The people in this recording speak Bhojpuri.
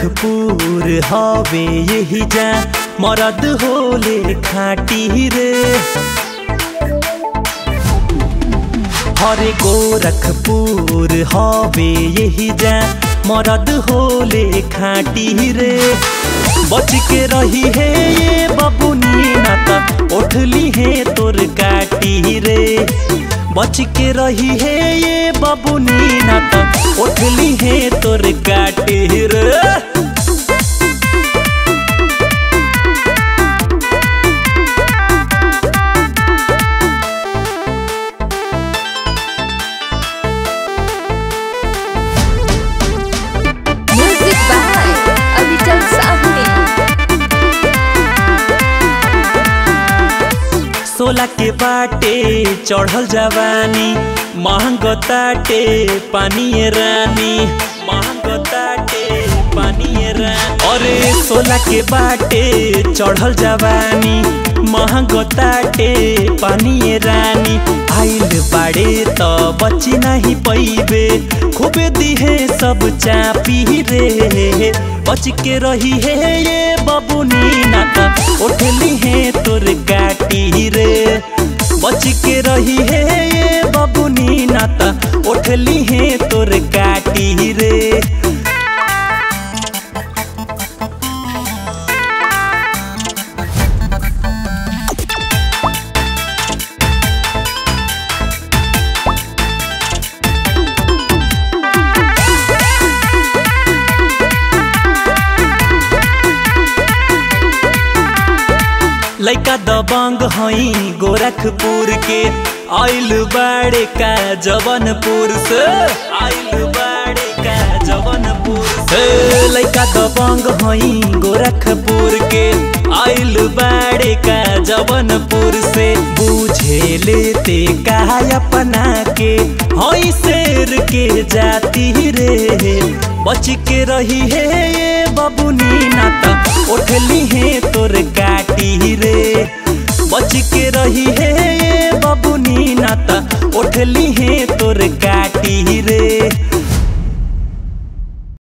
गोरखपुर हवे यही जा मरद होले खाटी रे हरे गोरखपुर हवे यही जा मरद होले खाटी रे बच के रही है ये बबुनी ना त उठली है तोर काटी रे बच के रही है ये बबुनी ना त उठली है तोर काटी रे Music by Avichal Sahni. सोला के बाटे चढ़ल जवानी महंग ताटे पानी रानी महंग ताटे पानी रानी अरे सोला के बाटे चढ़ल जवानी महंग ताटे पानी रानी आइल बाड़े त बची नहीं पैबे खूबे दिहे सब चापी रे बच के रही है ये बबुनी ना त उठली है तोर काटी रे बच के रही है ये बबुनी ना त उठली है तोर काटी रे लैका दबंग हई गोरखपुर के आइल बाड़े का जवनपुर से आइल बाड़े का जवनपुर से लैका दबंग हई गोरखपुर के आइल बाड़े का जवनपुर से बुझे लेते का अपना के हई शेर के जाती रे बच के रही है ये बबुनी नाता उठली है तोर काटी रे बच के रही है ये बबुनी नाता उठली है तोर काटी